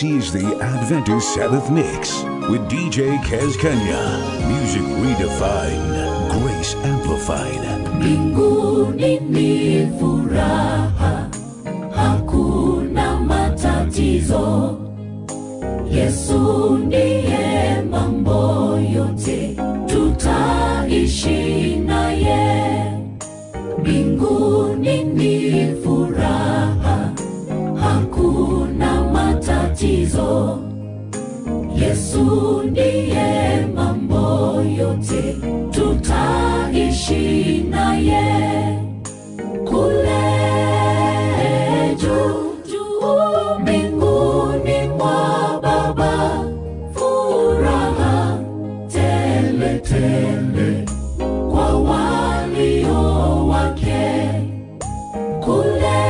This is the Adventist Sabbath Mix with DJ Kez Kenya. Music redefined, grace amplified. Mbinguni ni furaha, hakuna matatizo. Yesu ndiye mambo yote, tutaishi naye. Mbinguni ni furaha, hakuna matatizo. Yesu ndiye mambo yote, tutaishi naye kule juu juu mbinguni mwa Baba, furaha tele tele kwa walio wake kule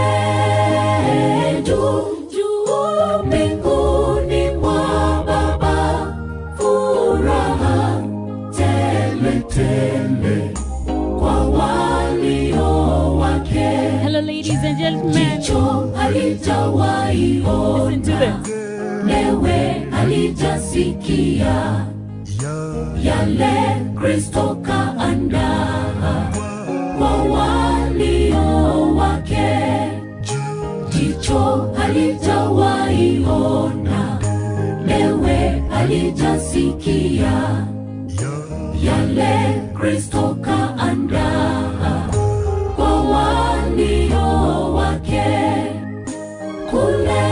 juu juu mbinguni mwa Baba, furaha tele tele kwa walio wake. Hello, ladies and gentlemen. Jicho halijawahi Listen to ona, this. lewe halijasikia yale Kristo kaandaa kwa walio wake. Jicho halijawahi ona, lewe halijasikia yale Kristo kaandaa kwa walio wake kule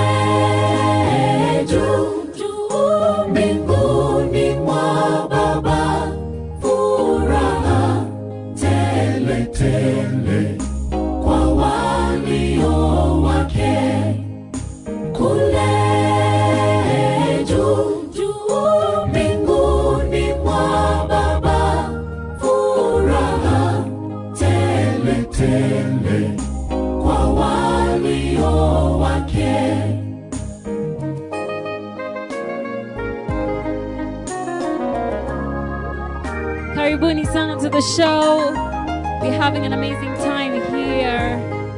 juu juu mbinguni mwa Baba, furaha tele tele kwa walio wake kule juu juu mbinguni mwa Baba, furaha tele tele kwa walio wake. Karibuni sana to the show. We're having an amazing time here.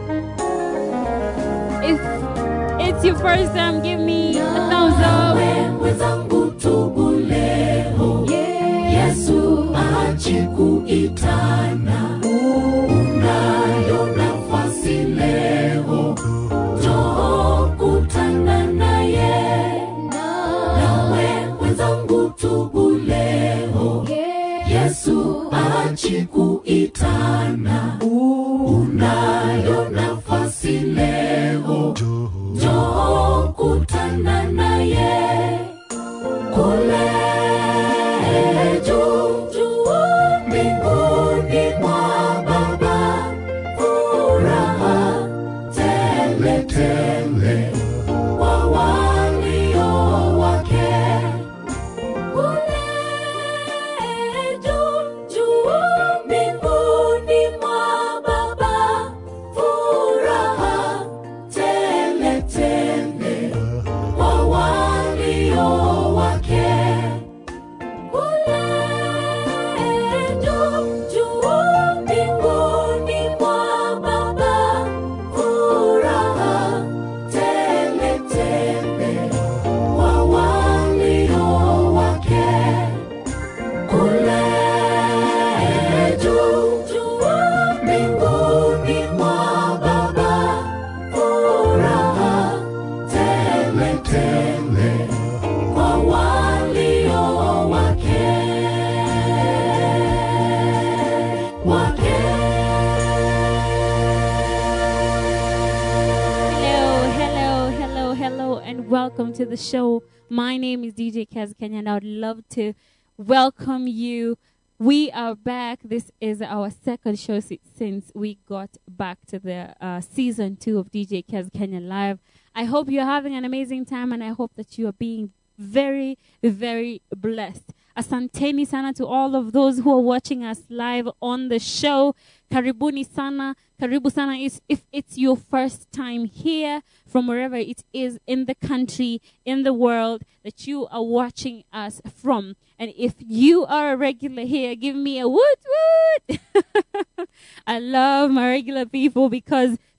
If it's your first time, give me a thumbs up. Wewe zangu tubu leo, Yesu achi kuitana, unayo nafasi leo, njoo kutana naye. Nawe wenzangu tubu leo, Yesu achi kuitana, unayo nafasi leo, njoo kutana naye kule juu juu mbinguni mwa Baba, furaha tele tele kwa walio wake kule juu juu mbinguni mwa Baba, furaha tele tele kwa walio wake kule juu juu mbinguni mwa Baba, furaha tele tele kwa walio wake kule juu juu mbinguni mwa Baba, furaha tele tele kwa walio wake wake. Hello, hello, hello, hello, and welcome to the show. My name is DJ Kaz Kenya, and I would love to welcome you. We are back. This is our second show si- since we got back to the uh, season two of DJ Kaz Kenya Live. I hope you're having an amazing time, and I hope that you are being very, very blessed. Asanteni sana to all of those who are watching us live on the show. Karibuni sana. Karibu sana is if it's your first time here from wherever it is in the country, in the world that you are watching us from. And if you are a regular here, give me a woot woot. I love my regular people because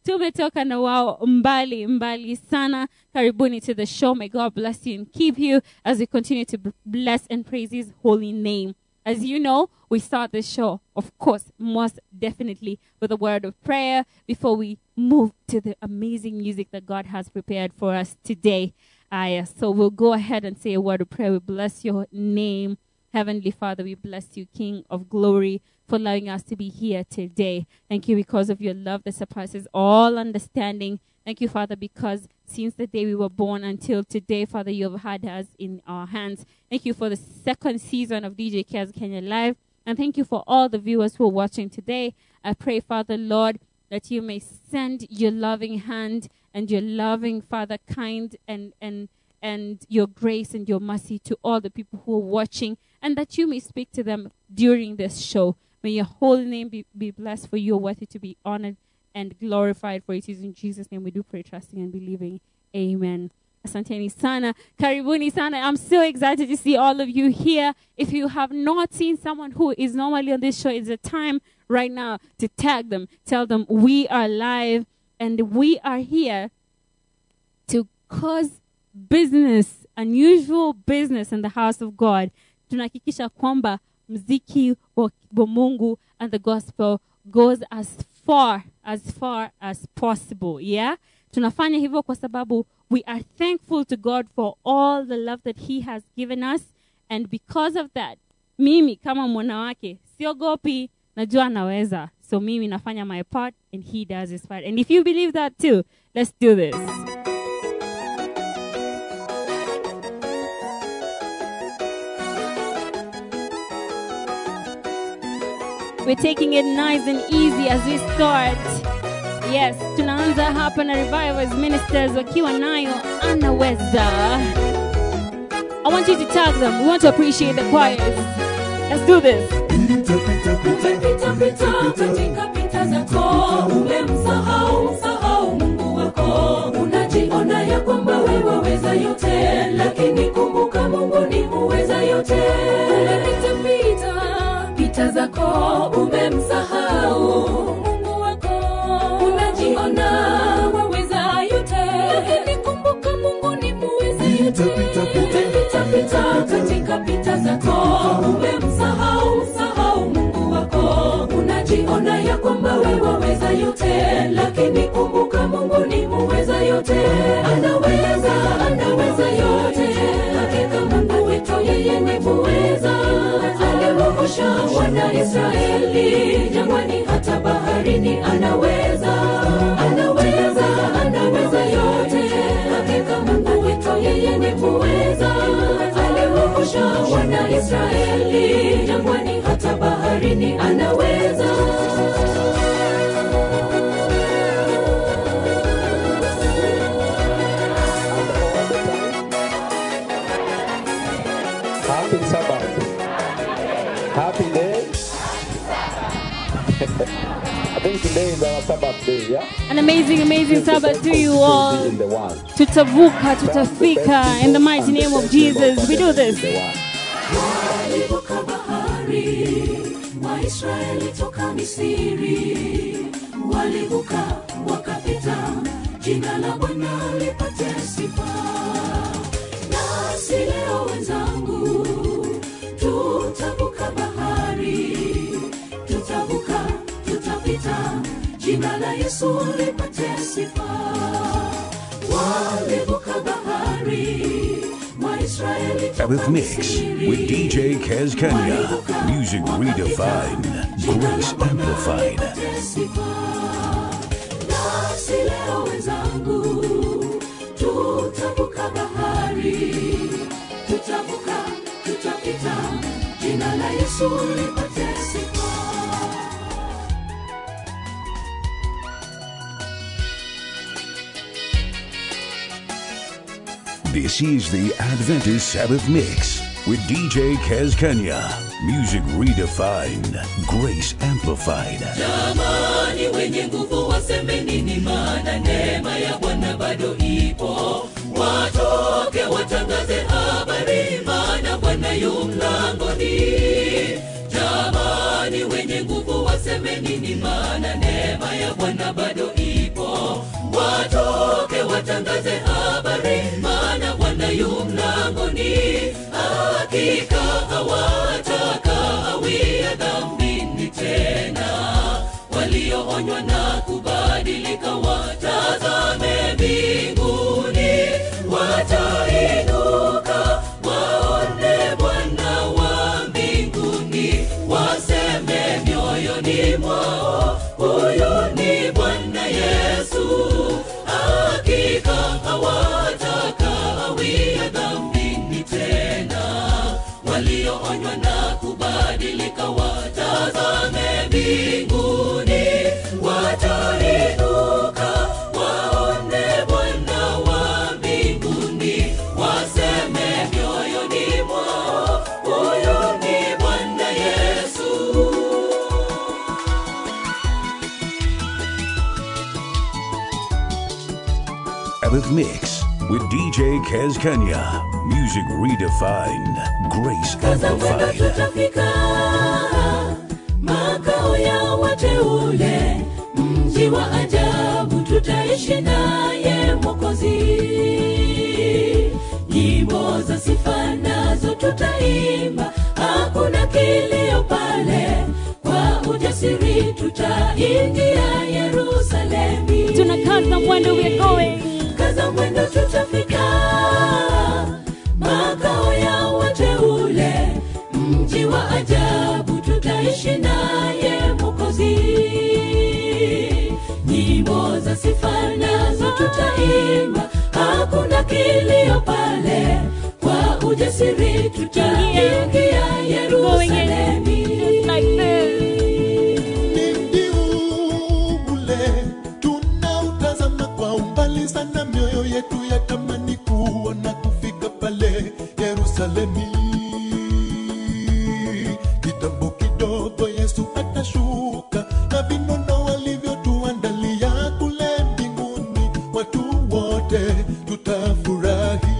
tumetoka na wao mbali mbali sana karibuni to the show may god bless you and keep you as we continue to b- bless and praise his holy name as you know we start the show of course most definitely with a word of prayer before we move to the amazing music that god has prepared for us today uh, so we'll go ahead and say a word of prayer we bless your name Heavenly Father, we bless you, King of glory, for allowing us to be here today. Thank you because of your love that surpasses all understanding. Thank you, Father, because since the day we were born until today, Father, you have had us in our hands. Thank you for the second season of DJ Cares Kenya Live. And thank you for all the viewers who are watching today. I pray, Father, Lord, that you may send your loving hand and your loving, Father, kind and, and, and your grace and your mercy to all the people who are watching, and that you may speak to them during this show. May your holy name be, be blessed, for you are worthy to be honored and glorified. For it is in Jesus' name we do pray, trusting and believing. Amen. Asanteni sana. Karibuni sana. I'm so excited to see all of you here. If you have not seen someone who is normally on this show, it's a time right now to tag them. Tell them we are live and we are here to cause business, unusual business in the house of God. Tunahakikisha kwamba mziki wa wa Mungu and the gospel goes as far as far as possible. Yeah? Tunafanya hivyo kwa sababu we are thankful to God for all the love that he has given us and because of that mimi kama mwanawake siogopi najua naweza so mimi nafanya my part and he does his part and if you believe that too let's do this We're taking it nice and easy as we start. Yes, tunaanza hapa na Revivers Ministers wakiwa nayo anaweza. I want you to tag them. We want to appreciate the choirs. Let's do this. Umepita pita katika pita zako, umemsahau msahau Mungu wako. Unajiona ya kwamba wewe waweza yote, lakini kumbuka Mungu ni muweza yote. Umepita pita pita zako, umemsahau Mungu wako. Unajiona waweza yote, lakini kumbuka Mungu ni muweza yote. Umepita pita katika pita zako, umemsahau msahau Mungu wako. Unajiona ya kwamba wewe waweza yote, lakini kumbuka Mungu ni muweza yote. Anaweza, anaweza yote. Hakika Mungu wetu yeye ni muweza. Aliwavusha wana Israeli jangwani hata baharini, anaweza, anaweza, anaweza yote. Hakika Mungu wetu yeye ni muweza. Aliwavusha wana Israeli jangwani hata baharini, anaweza. Happy Sabbath. Happy day. I think today is our Sabbath day, yeah? An amazing, amazing Sabbath to you all. In the one. Tutavuka, tutafika in the mighty name of Jesus. We do this. The one. walivuka bahari waisraeli toka misiri walivuka wakapita jina la bwana lipate sifa nasi leo wenzangu tutavuka bahari tutavuka tutapita jina la yesu lipate sifa walivuka bahari waisraeli toka Sabbath Mix Misri. with DJ Kez Kenya. Music redefined, grace amplified. nasi leo wenzangu tutavuka bahari tutavuka tutapita jina la yesu lipate sifa This is the Adventist Sabbath Mix with DJ Kez Kenya. Music redefined, grace amplified. jamani wenye nguvu waseme nini maana neema ya bwana bado ipo watoke watangaze habari maana bwana yu mlangoni jamani wenye nguvu waseme nini maana neema ya bwana bado ipo watoke watangaze habari maana bwana yu mlangoni hakika hawatakawia dhambini tena walioonywa na kubadilika watazame mbinguni watainuka waone bwana wa mbinguni waseme mioyoni mwao huyu ni bwana yesu hakika hawatakawia dhambini tena walioonywa na kubadilika watazame mbinguni watainuka waone bwana wa mbinguni waseme mioyoni mwao huyu ni bwana yesu Sabbath Mix with DJ Kez Kenya. Music redefined. Grace kaza mwendo amplified. tutafika makao ya wateule mji wa ajabu tutaishi naye mwokozi nyimbo za sifa nazo tutaimba hakuna kilio pale kwa ujasiri tutaingia yerusalemi Tunakaza mwendo, we are going. kaza mwendo tutafika makao ya wateule mji wa ajabu tutaishi naye mokozi nyimbo za sifa nazo tutaimba hakuna kilio pale kwa ujasiri tutaingia yerusalemi Like this. Ni mji ule tunautazama kwa umbali sana, mioyo yetu yatamani kuona kufika pale Yerusalemi. Kitambo kidogo Yesu atashuka na vinono walivyotuandalia kule mbinguni, watu wote tutafurahi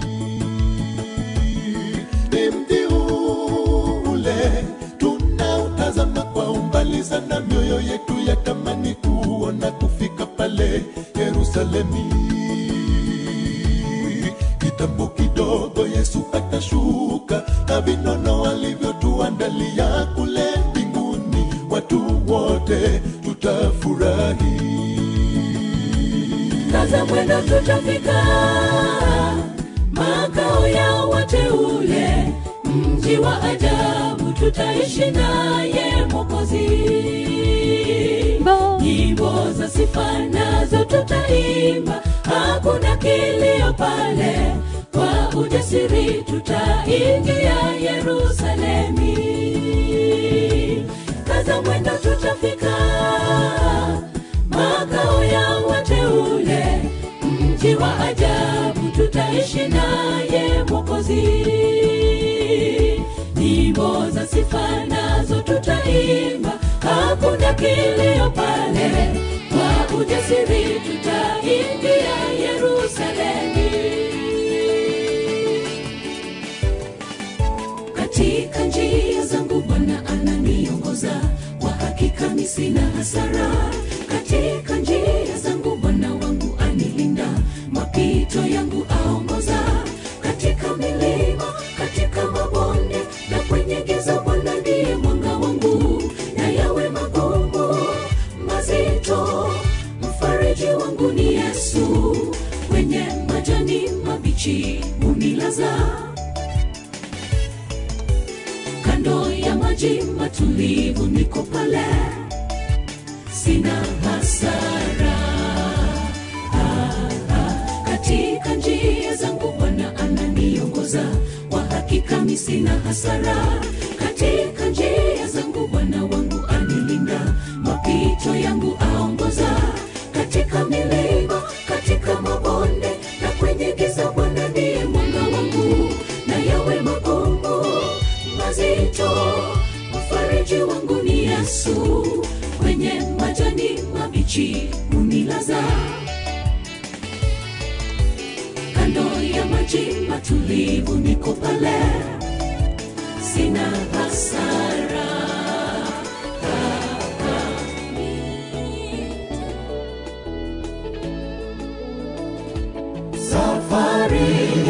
ni mji ule tunautazama kwa umbali sana, mioyo yetu yatamani kuona kufika pale Yerusalemi. Kitambo kidogo Yesu atashuka na vinono alivyotuandalia kule mbinguni, watu wote tutafurahi. kaza mwendo tutafika makao ya wateule mji wa ajabu tutaishi naye mokozi Bo. nyimbo za sifa nazo tutaimba hakuna kilio pale kwa ujasiri tutaingia yerusalemi kaza mwendo tutafika makao ya wateule mji wa ajabu tutaishi naye mwokozi nyimbo za sifa nazo tutaimba hakuna kilio pale kwa ujasiri tutaingia yerusalemi katika njia zangu bwana ananiongoza kwa hakika mi sina hasara katika njia zangu bwana wangu anilinda mapito yangu aongoza katika milima katika mabonde na kwenye giza bwana ndiye mwanga wangu na yawe magumu mazito mfariji wangu ni yesu kwenye majani mabichi unilaza kando ya maji matulivu niko pale sina hasara Ah, ah, katika njia zangu bwana ananiongoza kwa hakika mi sina hasara katika njia zangu bwana wangu anilinda mapito yangu aongoza katika milima katika mabonde na kwenye giza bwana ndiye mwanga wangu na yawe magumu mazito mfariji wangu ni yesu kwenye majani mabichi unilaza kando ya maji matulivu niko pale sina hasara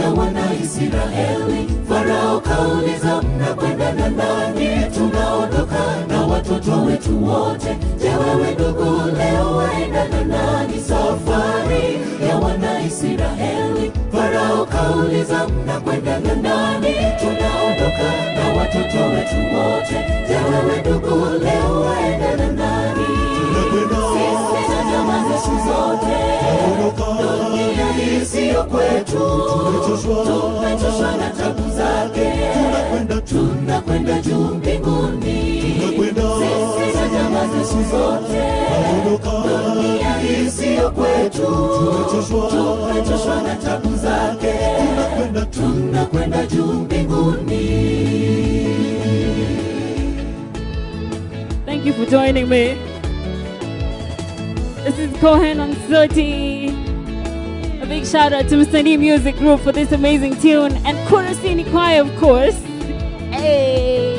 ya wanaisraeli farao kauliza mnakwenda na nani tunaondoka na watoto wetu wote je wewe ndugu leo waenda na nani safari ya wanaisraeli farao kauliza mnakwenda na nani tunaondoka na watoto wetu wote je wewe ndugu leo waenda na nani sisi na jamaa zetu zote dunia hii siyo kwetu tumechoshwa na tabu zake tunakwenda juu mbinguni sisi na jamaa zetu zote dunia hii siyo kwetu tumechoshwa na tabu zake tunakwenda juu mbinguni Thank you for joining me. This is Cohen on 30. A big shout out to Mr. D Music Group for this amazing tune and Kurasini Choir, of course. Hey.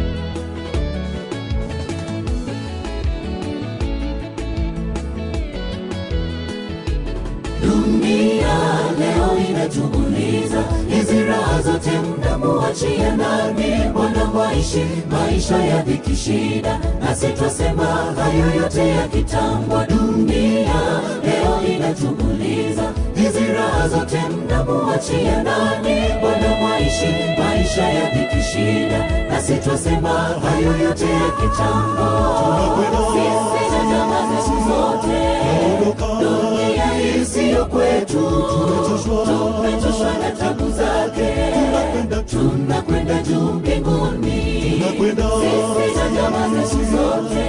dunia leo inatuuliza hizi raha zote mnamuachia nani wanamwaishi maisha ya dhiki shida nasi twasema hayo yote ya kitambo dunia leo inatuuliza hizi raha zote mnamuachia nani wanamwaishi maisha ya dhiki shida nasi twasema hayo yote ya kitambo sisi na jamaa zetu zote dunia hii siyo kwetu tumechoshwa na tabu zake tunakwenda juu mbinguni sisi na jamaa zetu zote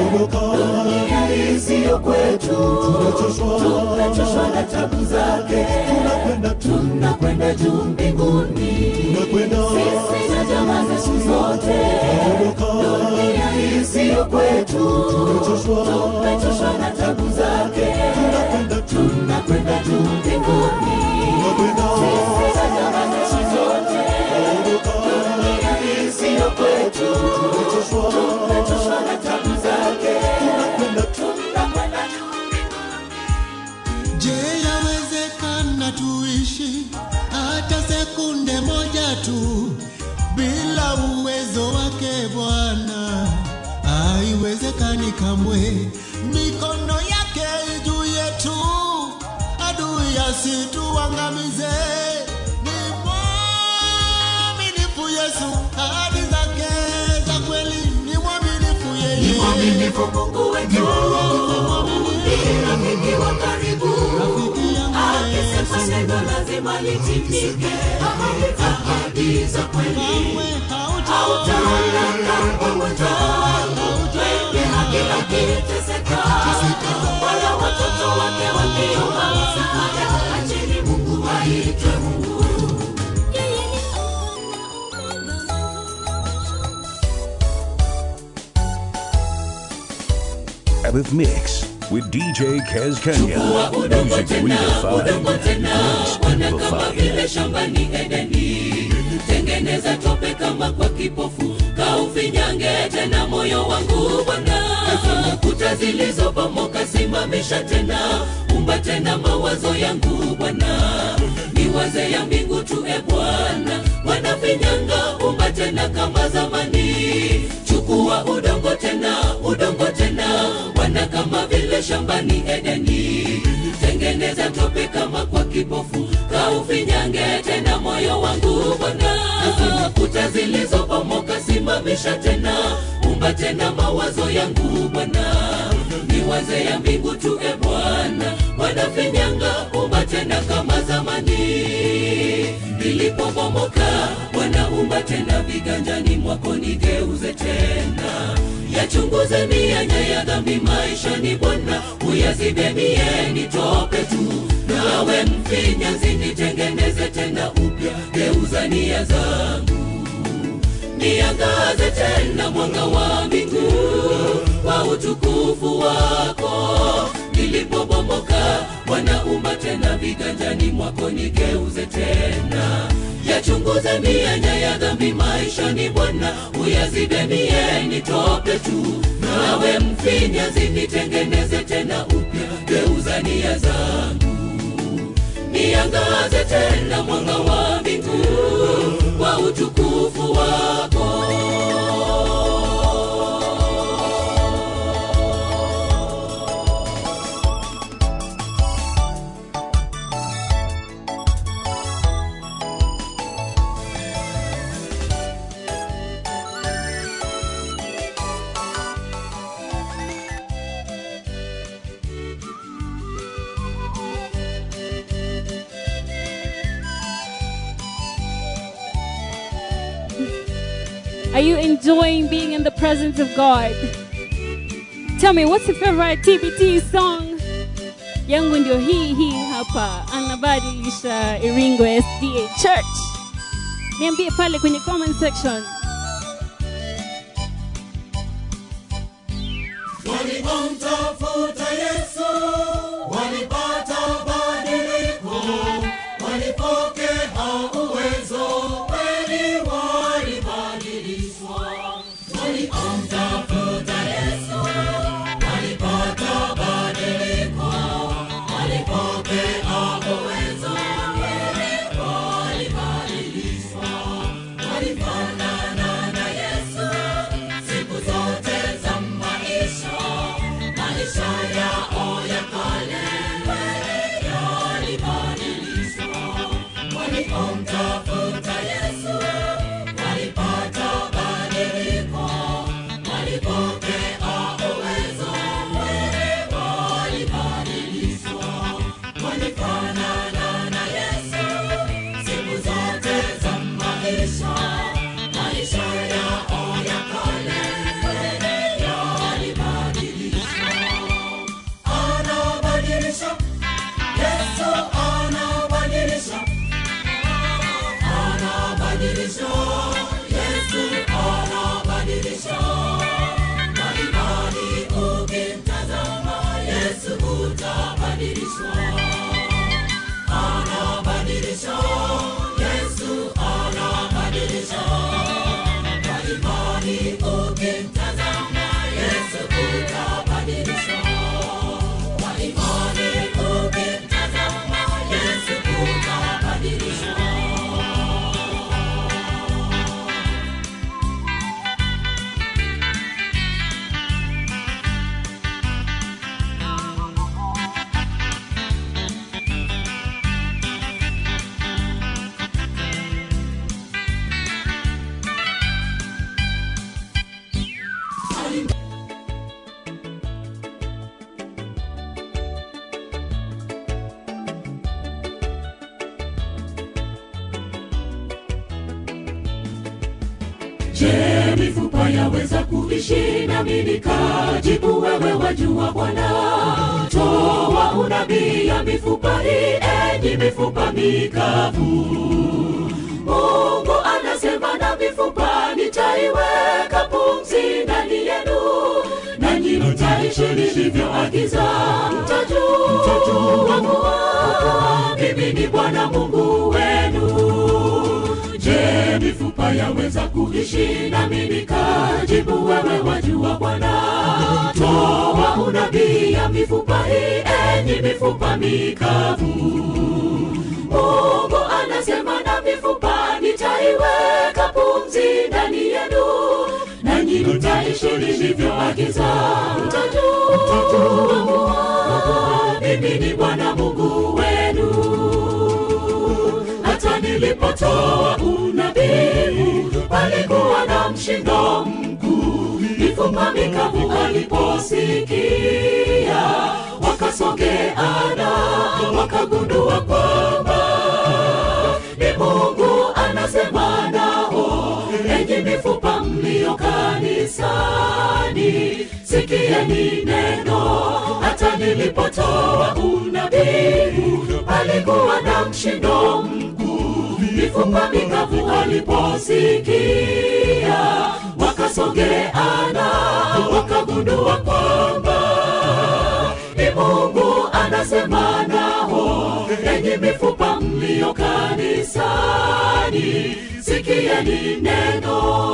dunia hii siyo kwetu tumechoshwa na tabu zake tunakwenda juu mbinguni sisi na jamaa zetu zote dunia hii siyo kwetu tumechoshwa na tabu zake tunakwenda juu mbinguni sisi na jamaa zetu zote dunia hii siyo kwetu tumechoshwa na tabu zake tunakwenda juu Je, yawezekana tuishi hata sekunde moja tu bila uwezo wake Bwana? Haiwezekani kamwe. Mikono yake juu yetu, adui asituangamize. Ni mwaminifu Yesu, ahadi zake za kweli ni mwaminifu yeye. mwaminifu Mungu wetu ni rafiki wa karibu Rafiki yangu akisema neno lazima litimike ahadi za kweli kamwe hauta hautaondoka pamoja wenye haki akiteseka wala watoto wake wakiomba msaada acheni Mungu aitwe Mungu Sabbath Mix with DJ Kez Kenya. Chukua udongo Music tena, udongo redefined. tena, Grace wana kama vile amplified. shambani Edeni. Tengeneza tope kama kwa kipofu, kaufinyange tena moyo wangu Bwana. Kuta zilizobomoka simamisha tena, umba tena mawazo yangu Bwana. Niwaze ya mbingu tu e Bwana, wanafinyanga umba tena kama zamani. Chukua udongo tena, udongo tena, wana kama vile shambani Edeni. Tengeneza tope kama kwa kipofu, kaufinyange tena moyo wangu Bwana. Kuta zilizobomoka simamisha tena, umba tena mawazo yangu Bwana. Niwaze ya mbingu tu e Bwana, wanafinyanga umba tena kama zamani. Nilipobomoka wanaumba tena viganjani mwako, nigeuze tena yachunguze mianya ya dhambi maishani Bwana, uyazibe mie nitope tu, nawe mfinyanzi nitengeneze tena upya, geuza nia zangu niangaze tena mwanga wa mbingu kwa utukufu wako. Nilipobomoka wanaumba tena viganjani mwako, nigeuze tena yachunguze mianya ya dhambi maishani Bwana, uyazibe mie nitope tu, nawe mfinyanzi nitengeneze tena upya, geuza nia zangu iangaze tena mwanga wa mbingu kwa utukufu wako Are you enjoying being in the presence of God? Tell me, what's your favorite TBT song? Yangu ndio hii hii hapa, anabadilisha Iringo SDA Church. Niambie pale kwenye comment section. Walipomtafuta Yesu walipata badiliko, walipokea uwezo, kweli walibadilishwa. Walipomtafuta Yesu walipata badiliko, walipokea uwezo, kweli walibadilishwa. Walifanana na Yesu siku zote za maisha, maisha yao ya kale yalibadilishwa. Walipomtafuta Yesu walipata badiliko, walipokea uwezo, walibadilishwa. Walifanana na Yesu siku zote za maisha, maisha yao ya kale yalibadilishwa. Anabadilisha, Yesu anabadilisha, anabadilisha, Yesu anabadilisha. Mbalimbali ukimtazama Yesu utabadilishwa. Anabadilisha, Yesu anabadilisha. Mbalimbali ukimtazama Yesu utabadilishwa. Mbalimbali ukimtazama Yesu utabadilishwa. Je, mifupa yaweza kuishi nami nikajibu wewe wajua Bwana? Toa unabii ya mifupa hii, enyi mifupa mikavu. Mungu anasema na mifupa nitaiweka pumzi ndani yenu, nanyi mtaishi nilivyoagiza. Mtajua mtajua kuwa mimi ni Bwana Mungu wenu. Je, mifupa yaweza kuishi nami nikajibu wewe wajua Bwana? Toa unabii ya mifupa hii, enyi mifupa mikavu. Mungu anasema na mifupa nitaiweka pumzi ndani yenu, nanyi mtaishi nilivyoagiza. Mtajua mtajua kuwa mimi ni Bwana Mungu wenu hata nilipotoa unabii palikuwa na mshindo mkuu. Mifupa mikavu waliposikia wakasogeana, wakagundua kwamba ni Mungu anasema nao. Enyi mifupa mlio kanisani, sikieni neno. Hata nilipotoa unabii palikuwa na mshindo mkuu. Mifupa mikavu waliposikia wakasogeana, wakagundua kwamba ni Mungu anasema nao. Enyi mifupa mlio kanisani, sikieni neno.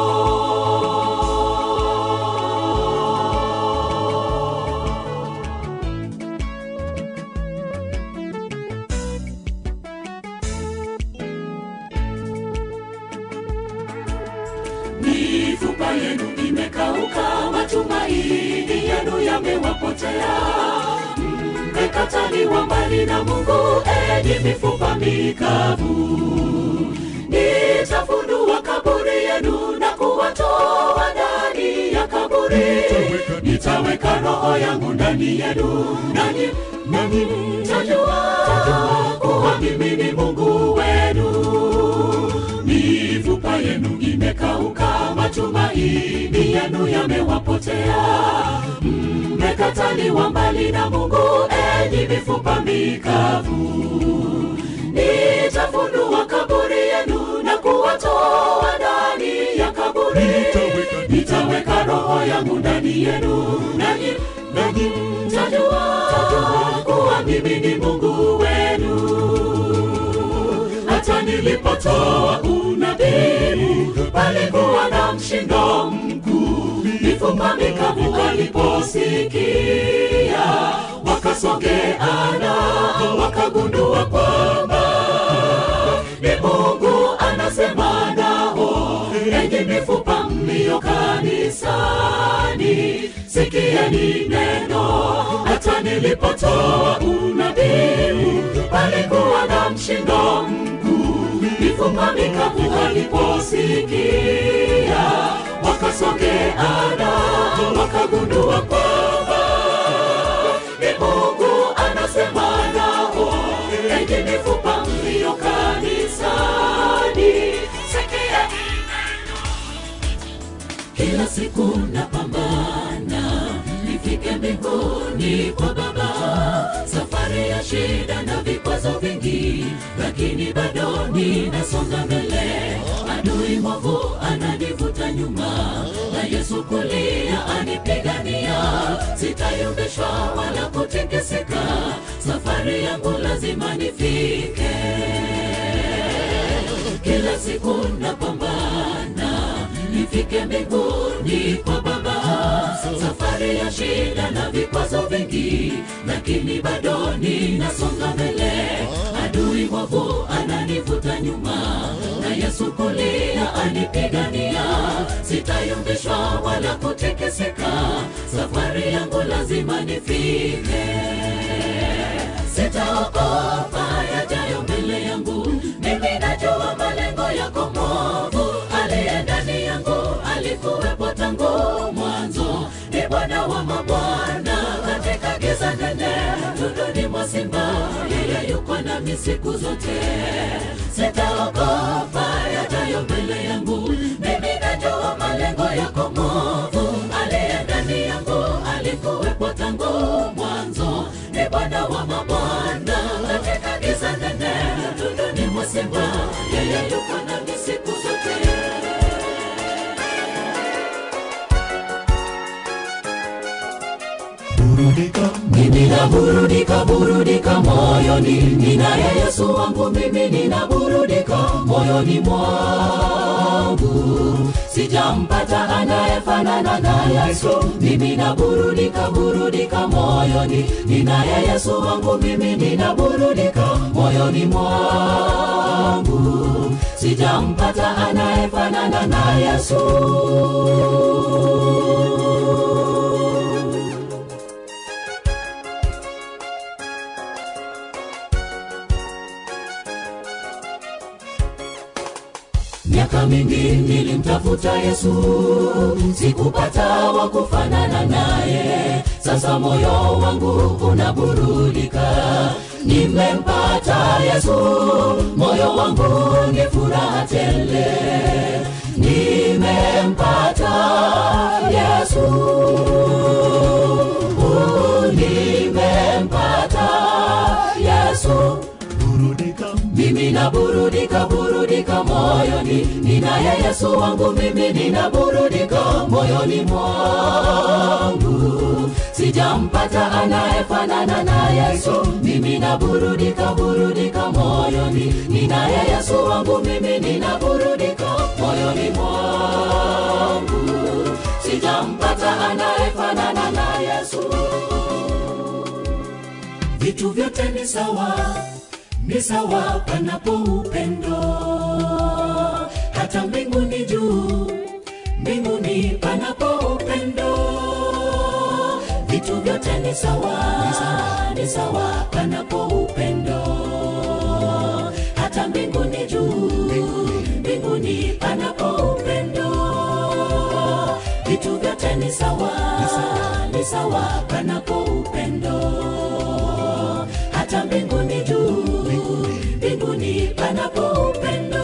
mifupa yenu imekauka, matumaini yenu yamewapotea. Mmekataliwa mbali na Mungu, enyi mifupa mikavu. Nitafunua kaburi yenu na kuwatoa ndani ya kaburi. Nitaweka roho yangu ndani yenu, nanyi nanyi mtajua kuwa mimi ni Mungu wenu. Mifupa yenu imekauka, matumaini yenu yamewapotea. Mmekataliwa mbali na Mungu, enyi mifupa mikavu nitafunua kaburi yenu na kuwatoa ndani ya kaburi. Nitaweka roho yangu ndani yenu, nanyi nanyi mtajua kuwa mimi ni Mungu wenu. Hata nilipotoa unabii, palikuwa na mshindo mkuu. Mifupa mikavu waliposikia, wakasogeana, wakagundua kwamba ni Mungu anasema nao. Enyi mifupa mlio kanisani, sikieni neno. Hata nilipotoa unabii, palikuwa na mshindo mkuu. Mifupa mikavu waliposikia, wakasogeana, wakagundua kwamba ni Mungu anasema nao. Enyi mifupa mlio kanisani, sikieni neno. Kila siku napambana nifike mbinguni kwa Baba, safari ya shida na vikwazo vingi, lakini bado ninasonga mbele. Adui mwovu ananivuta nyuma, na Yesu kulia anipigania. Sitayumbishwa wala kutikisika, safari yangu lazima nifike. Kila siku napambana nifike mbinguni kwa Baba, safari ya shida na vikwazo vingi, lakini bado ninasonga mbele. Adui mwovu ananivuta nyuma, na Yesu kulia anipigania. Sitayumbishwa wala kutikisika, safari yangu lazima nifike. Sitaogopa yajayo mbele yangu, mimi najua malengo yako mwovu. Aliye ndani yangu alikuwepo tangu mwanzo, ni Bwana wa mabwana katika giza nene, tunduni mwa simba, yeye yuko nami siku zote. Sitaogopa yajayo mbele yangu, mimi najua malengo yako mwovu. Aliye ndani yangu alikuwepo tangu mwanzo, ni Bwana wa mabwana katika giza nene, tunduni mwa simba, yeye yuko nami siku zote. mimi naburudika burudika moyoni ninaye yesu wangu mimi ninaburudika moyoni mwangu sijampata anayefanana na yesu mimi naburudika burudika moyoni ninaye yesu wangu mimi ninaburudika moyoni mwangu sijampata anayefanana na yesu miaka mingi nilimtafuta yesu sikupata wa kufanana naye sasa moyo wangu unaburudika nimempata yesu moyo wangu ni furaha tele nimempata yesu nimempata yesu mimi naburudika burudika moyoni ninaye yesu wangu mimi ninaburudika moyoni mwangu sijampata anayefanana na yesu mimi naburudika burudika moyoni ninaye yesu wangu mimi ninaburudika moyoni mwangu sijampata anayefanana na yesu vitu vyote ni sawa ni sawa panapo upendo hata mbinguni juu mbinguni mbinguni panapo upendo vitu vyote ni sawa ni sawa panapo upendo hata mbinguni juu mbinguni panapo upendo vitu vyote ni sawa ni sawa panapo upendo hata mbinguni juu mbinguni panapo upendo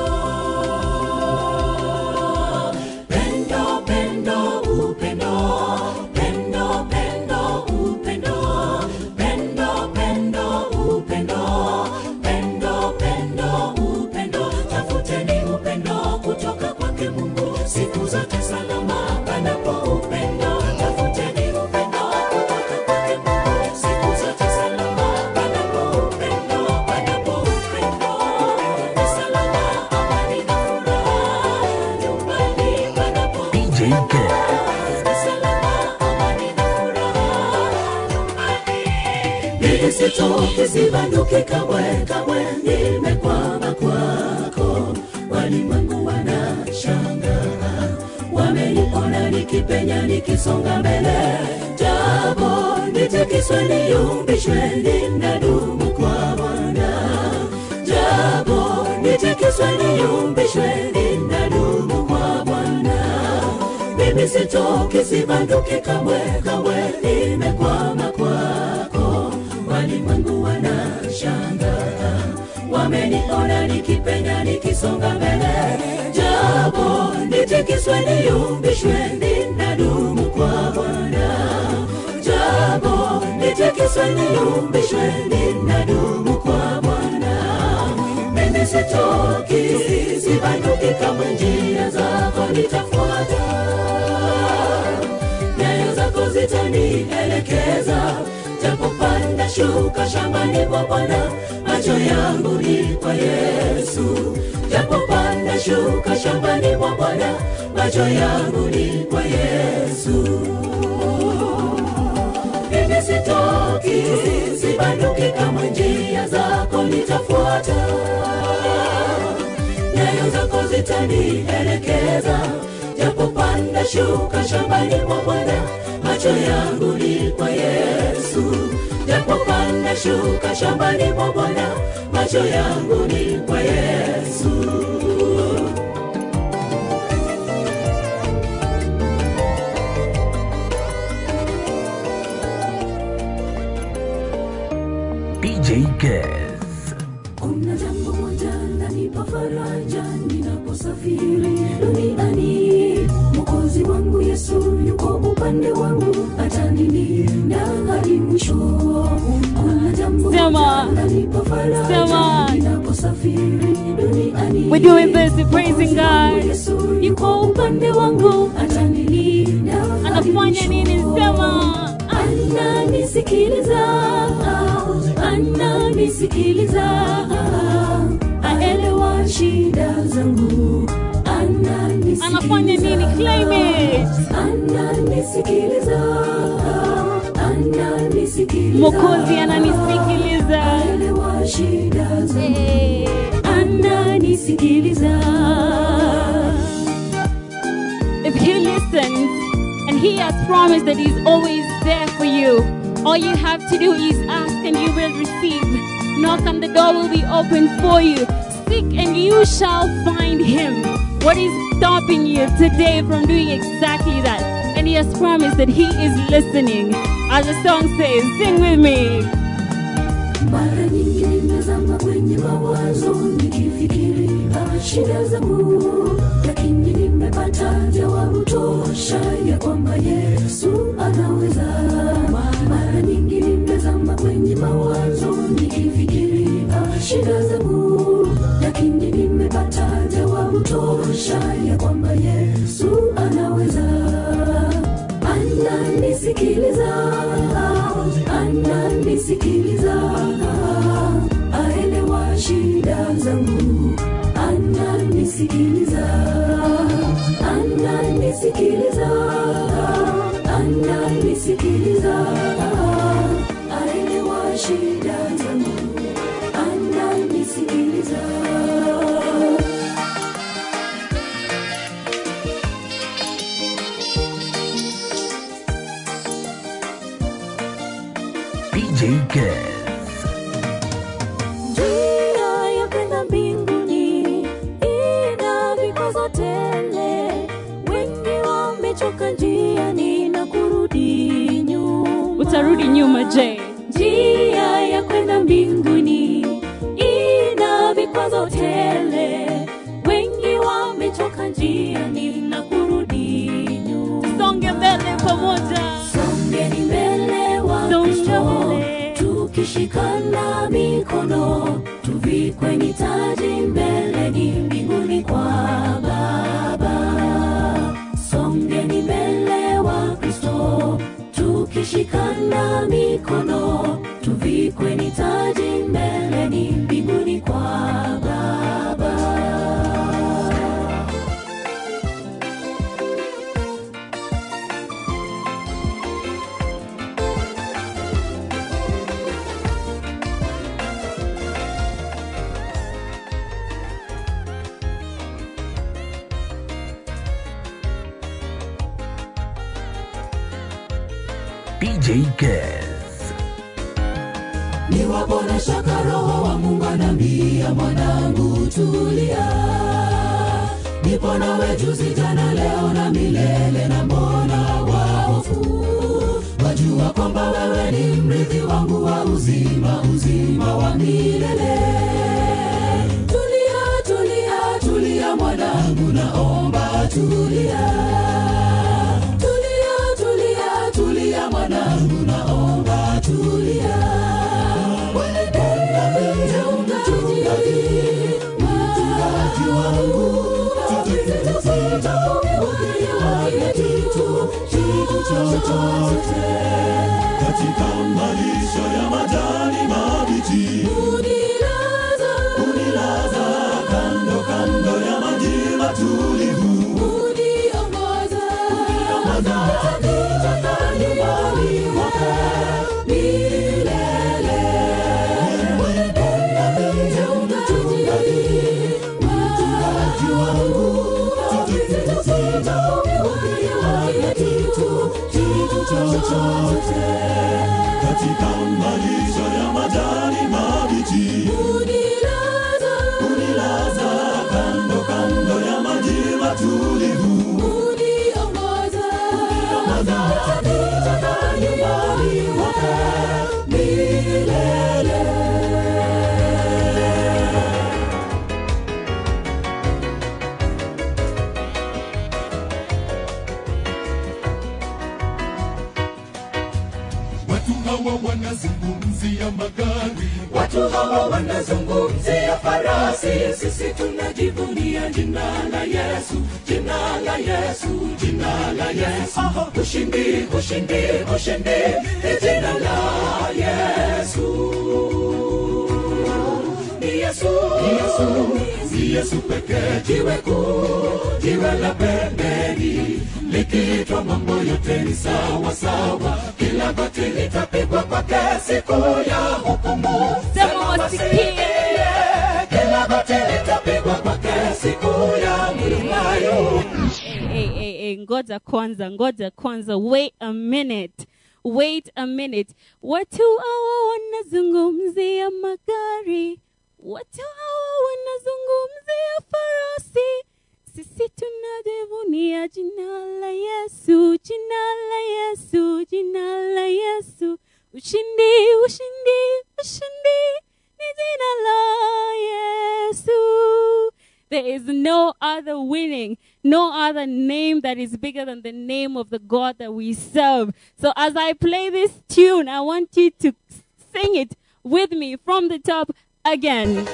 pendo pendo upendo pendo pendo upendo pendo pendo upendo pendo pendo upendo tafuteni upendo kutoka kwake mungu siku zote salama panapo upendo tafuteni upendo kutoka kwake mungu siku zote salama panapo upendo panapo upendo ni salama amani na furaha nyumbani panapo DJ Kez. nisitoke sibanduke kamwe kamwe nimekwama kwako walimwengu wanashanga wameniona nikipenya nikisonga mbele japo nitikiswe niyumbishwe ninadumu kwa bwana japo nitikiswe niyumbishwe ninadumu kwa bwana mimi sitoki sibanduki kamwe kamwe nimekwama kwako walimwengu wanashanga wameniona nikipenya nikisonga mbele japo nitikiswe niyumbishwe ninadumu kwa bwana japo nitikiswe niyumbishwe ninadumu kwa bwana mimi sitoki sibanduki kamwe njia zako nitafuata nyayo zako zitanielekeza japopanda shuka shambani mwa bwana macho yangu ni kwa yesu japopanda shuka shambani mwa bwana macho yangu ni kwa yesu mimi sitoki sibanduki kama njia zako nitafuata nyayo zako zitanielekeza japopanda shuka shambani mwa bwana macho yangu ni kwa yesu japopanda shuka shambani mwa bwana macho yangu ni kwa yesu DJ Kez. kuna jambo moja lanipa faraja ninaposafiri duniani mwokozi wangu yesu yuko upande wangu atanilinda hadi mwisho kuna jambo Sema. moja lanipa faraja Sema. ninaposafiri duniani We're doing this, we're praising Mwokozi wangu God. Yesu yuko upande wangu atanilinda hadi Anafanya nini? mwisho. Sema. ananisikiliza ananisikiliza aelewa shida zangu ananisikiliza Anafanya nini? Claim it. ananisikiliza ananisikiliza Mwokozi ananisikiliza. aelewa shida zangu Hey. ananisikiliza If he listens and he has promised that he's always there for you, all you have to do is ask and you will receive. Knock and the door will be open for you. Seek and you shall find him. What is stopping you today from doing exactly that? And he has promised that he is listening. As the song says, sing with me. mara nyingi nimezama kwenye mawazo nikifikiria shida zangu lakini nimepata jawabu tosha ya kwamba yesu anaweza mara nyingi nimezama kwenye mawazo nikifikiria shida zangu lakini nimepata jawabu tosha ya kwamba yesu anaweza ananisikiliza ananisikiliza aelewa shida zangu ananisikiliza ananisikiliza ananisikiliza aelewa shida zangu ananisikiliza DJ Kez. Njia ya kwenda mbinguni ina vikwazo tele, wengi wamechoka njiani na kurudi nyuma. utarudi nyuma je Njia ya kwenda mbinguni ina vikwazo tele, wengi wamechoka njiani na kurudi nyuma. songe mbele pamoja Songeni mbele wa Songa Kristo, mbele. tukishikana mikono, tuvikwe ni taji mbeleni mbinguni kwa Baba. Songeni mbele wa Kristo, tukishikana mikono, tuvikwe ni taji mbeleni mbinguni kwa Baba. DJ Kez. niwapona shaka roho wa mungu anambia mwanangu tulia nipo nawe juzi jana leo na milele na mbona wahofu wajua kwamba wewe ni mrithi wangu wa uzima uzima wa milele tulia tulia tulia mwanangu naomba tulia tulia tulia tulia mwanangu naomba tulia katika malisho ya majani mabichi unilaza kando kando ya maji matulivu chochote katika malisho ya majani mabichi unilaza kando kando ya maji matulivu watu hawa wanazungumzia magari watu hawa wanazungumzia farasi sisi tunajivunia jina la yesu jina la yesu jina la yesu ushindi ushindi ushindi ni jina la yesu ni yesu ni yesu ni yesu pekee jiwe kuu jiwe la pembeni likiitwa mambo yote ni sawa sawa kila goti litapigwa kwake siku ya hukumu Sema wasikie. kila goti litapigwa kwake siku ya mlimayo hey, hey, hey, ngoja kwanza ngoja kwanza wait a minute wait a minute watu hawa wanazungumzia magari watu hawa wanazungumzia farasi sisi tunajivunia jina la yesu jina la yesu jina la yesu ushindi ushindi ushindi ni jina la yesu there is no other winning, no other name that is bigger than the name of the God that we serve. So as I play this tune, I want you to sing it with me from the top again.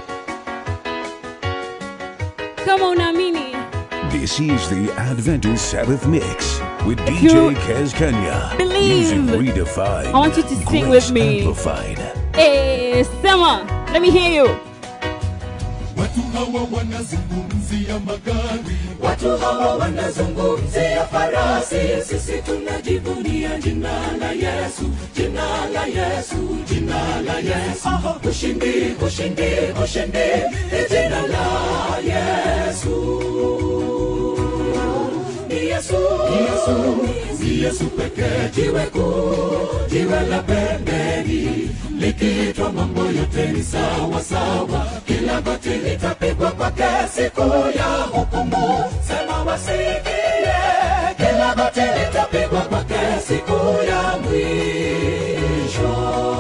Come on, Amini. This is the Adventist Sabbath Mix with you DJ Kez Kenya. believe, Music redefined. I want you to sing Grace with me. Amplified. Hey, Sema, let me hear you. watu hawa wanazungumzia magari watu hawa wanazungumzia farasi sisi tunajivunia jina la yesu jina la yesu jina la yesu ushindi ushindi ushindi ni jina la yesu ni Yesu, Yesu, ni Yesu pekee, jiwe kuu, jiwe la pembeni, likitwa mambo yote ni sawa sawa, kila goti litapigwa kwake siku ya hukumu. Sema wasikie, kila goti litapigwa kwake siku ya mwisho.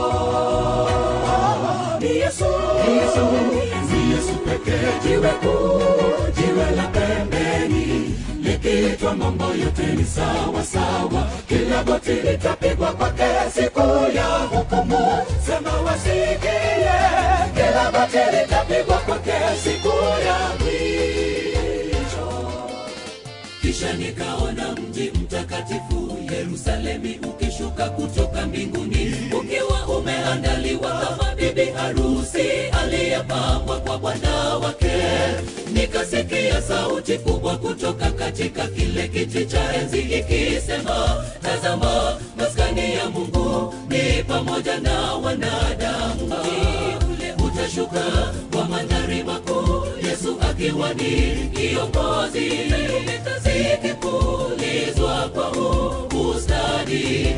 Ni Yesu, ni Yesu, ni Yesu pekee, jiwe kuu, jiwe la pembeni, likitwa mambo yote ni sawa sawa, kila goti litapigwa kwake siku ya hukumu. Sema wasikie, kila goti litapigwa kwake siku ya mwisho. Kisha nikaona mji mtakatifu Yerusalemi ukishuka kutoka mbinguni ukiwa umeandaliwa kama bibi harusi aliyepambwa kwa bwana wake. Nikasikia sauti kubwa kutoka katika kile kiti cha enzi ikisema, tazama, maskani ya Mungu ni pamoja na wanadamu. Mji ule utashuka kwa mandhari makuu, Yesu akiwa ni kiongozi, tarumbeta zikipulizwa kwa ustadi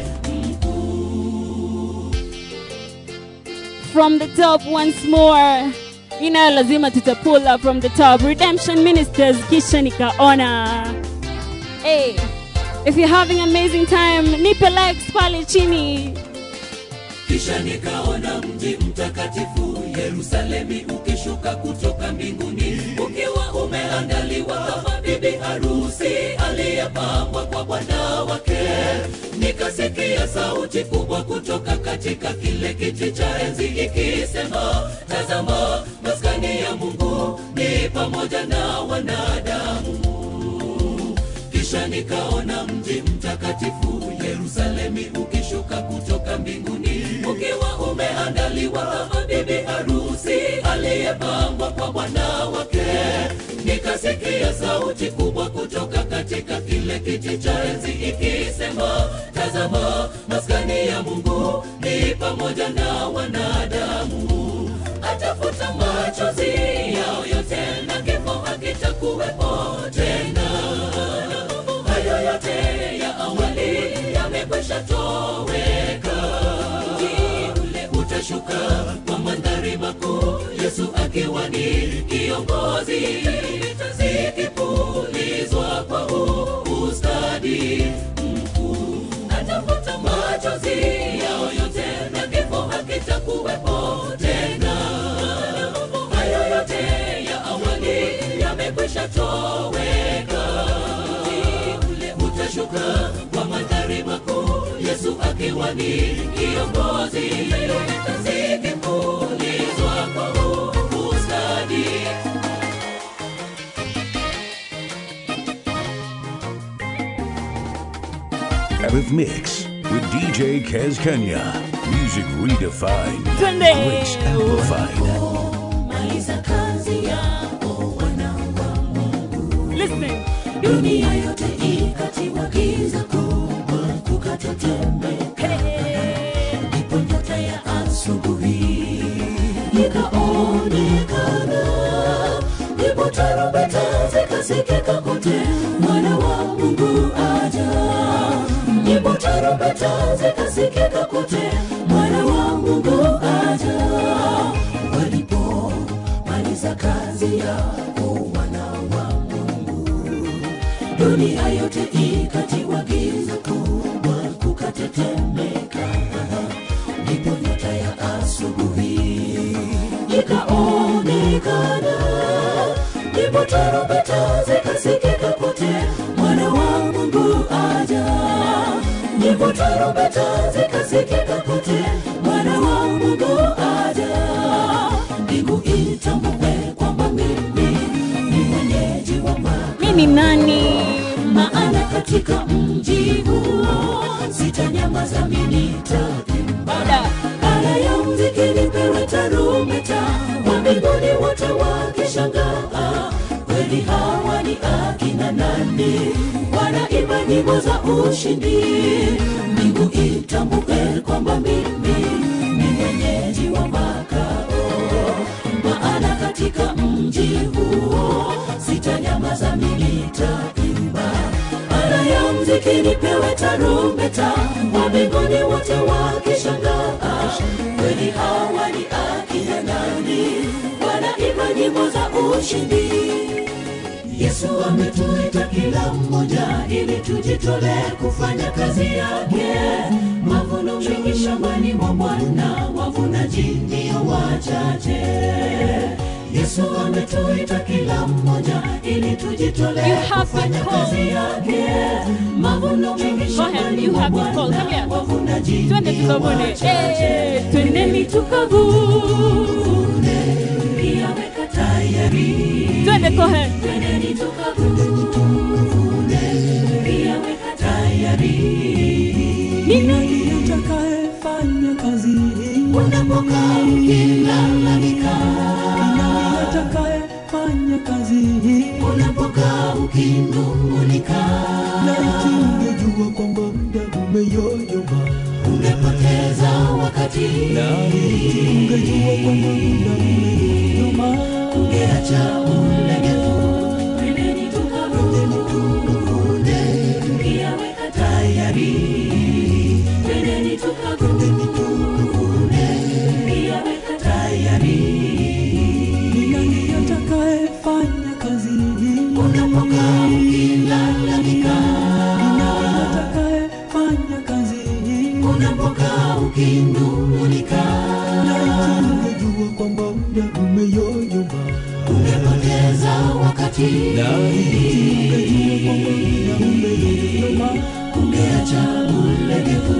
From the top once more. Ina lazima tutapula from the top. Redemption Ministers kisha nikaona. Hey, if you're having an amazing time, nipe likes pale chini. Kisha nikaona mji mtakatifu Yerusalemi ukishuka kutoka mbinguni ukiwa umeandaliwa kama bibi harusi aliyepambwa kwa bwana wake. Nikasikia sauti kubwa kutoka katika kile kiti cha enzi ikisema, tazama, maskani ya Mungu ni pamoja na wanadamu kisha nikaona mji mtakatifu Yerusalemi ukishuka kutoka mbinguni ukiwa umeandaliwa kama bibi harusi aliyepambwa kwa bwana wake. Nikasikia sauti kubwa kutoka katika kile kiti cha enzi ikisema, tazama, maskani ya Mungu ni pamoja na wanadamu, atafuta machozi yao yote na kifo hakitakuwepo tena hayo yote ya awali yamekwisha toweka. Mji ule utashuka kwa mandhari makuu, Yesu akiwa ni kiongozi, tarumbeta zikipulizwa kwa ustadi mkuu. Atafuta machozi yao yote na kifo hakitakuwepo tena. Hayo yote ya awali yamekwisha toweka ule utashuka kwa mandhari makuu, Yesu akiwa ni kiongozi, tarumbeta zikipulizwa kwa ustadi. Sabbath Mix with DJ Kez Kenya. Music redefined. Twende. Grace amplified. Maliza kazi yako wana wa Mungu. Listen. dunia yote ikatiwa giza kubwa kukatetemeka ndipo nyota ya asubuhi ikaonekana ndipo tarumbeta zikasikika kote mwana wa mungu aja ndipo tarumbeta zikasikika kote mwana wa mungu aja walipomaliza kazi yako wana wa mungu dunia yote ikatiwa giza kubwa kukatetemeka ndipo nyota ya asubuhi ikaonekana ndipo tarumbeta zikasikika kote mwana wa mungu aja ndipo tarumbeta zikasikika kote mwana wa mungu aja mbingu itambue kwamba mimi ni mwenyeji wa maka Mimi nani? maana katika mji huo sitanyamaza minitaimba Bada. ala ya mziki nipewe tarumbeta wa mbinguni wote wakishangaa kweli hawa ni akina nani wanaimba nyimbo za ushindi mbingu itambue kwamba mimi ni mwenyeji wa makao maana katika mji huo sitanyamaza mimi nitaimba ala muziki nipewe tarumbeta wa mbinguni wote wakishangaa kweli hawa ni akina nani wanaimba nyimbo za ushindi yesu ametuita kila mmoja ili tujitolee kufanya kazi yake mavuno mengi shambani mwa bwana wavunaji ndio wachache yesu ametuita kila mmoja ili tujitolee You have been kufanya called. kazi yake mavuno mengi Go ahead, shambani you mwa have been called. Come bwana here. wavunaji twende ndio tukavune wachache Eh, twendeni tukavune pia weka tayari twende kohe twendeni tukavune pia weka tayari Ni nani atakayefanya kazi hii? unapokaa ukilalamika Ni nani atakayefanya kazi hii? unapokaa ukinung'unika Laiti ungejua kwamba muda umeyoyoma. umepoteza wakati Laiti ungejua kwamba muda umeyoyoma. ungeacha ulegevu twendeni tukavune pia weka tayari twendeni tukavune pia weka tayari Ni nani atakayefanya kazi hii? unapokaa ukilalamika Ni nani atakayefanya kazi hii? unapokaa ukinung'unika Laiti ungejua kwamba muda umeyoyoma. umepoteza wakati Laiti ungejua kwamba muda umeyoyoma. ungeacha ulegevu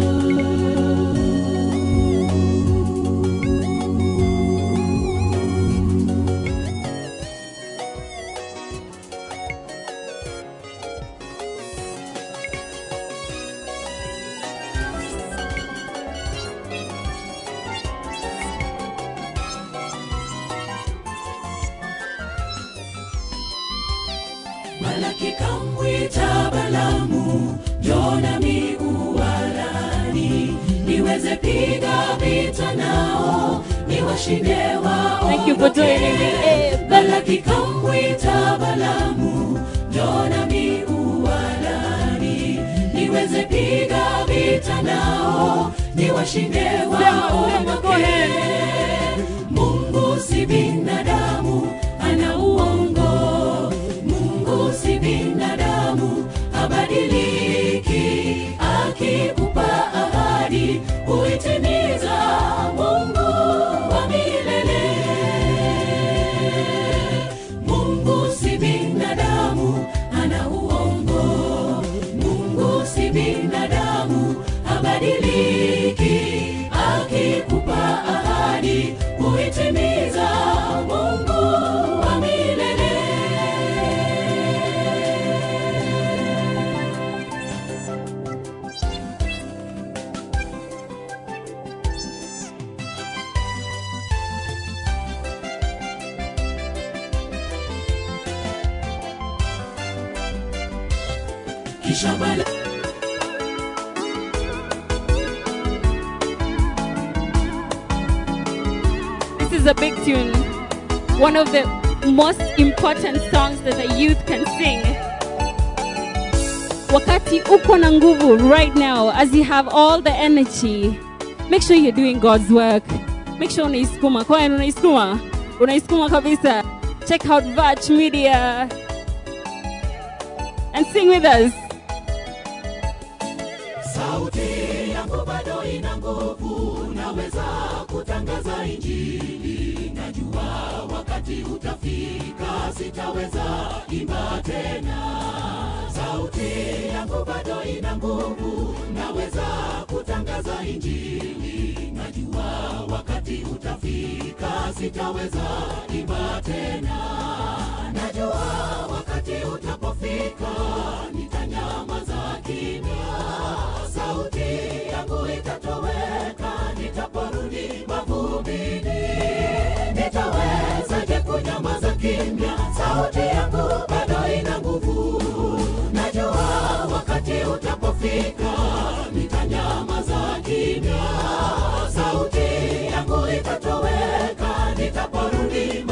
Balaki kamwita Balamu, Jona miuarani, niweze piga vita nao, niwashinde wao. Thank you for joining me. Eh, Balaki kamwita Balamu, Jona miuarani, niweze piga vita nao, niwashinde Sema, wao. sema, go ahead. Mungu si binadamu, ana uongo. Mungu si binadamu, habadiliki. Akikupa ahadi, huitimiza. Mungu wa milele. Mungu si binadamu, ana uongo. Mungu si binadamu, habadiliki. Akikupa ahadi, huitimiza. Mungu wa milele. Kisha bala This is a big tune. One of the most important songs that the youth can sing. Wakati uko na nguvu right now, as you have all the energy, make sure you're doing God's work. Make sure unaiskuma. Kwa hiyo unaiskuma. Unaiskuma kabisa. Check out Vach Media. And sing with us. sauti yangu bado ina nguvu, naweza kutangaza injili. Najua wakati utafika, sitaweza imba tena. Sauti yangu bado ina nguvu, naweza kutangaza injili. Najua wakati utafika, sitaweza imba tena. Najua wakati utapofika, nitanyamaza kimya sauti yangu itatoweka nitaporudi mavumbini nitawezaje kunyamaza kimya sauti yangu bado ina nguvu najua wakati utapofika nitanyamaza kimya sauti yangu itatoweka nitaporudi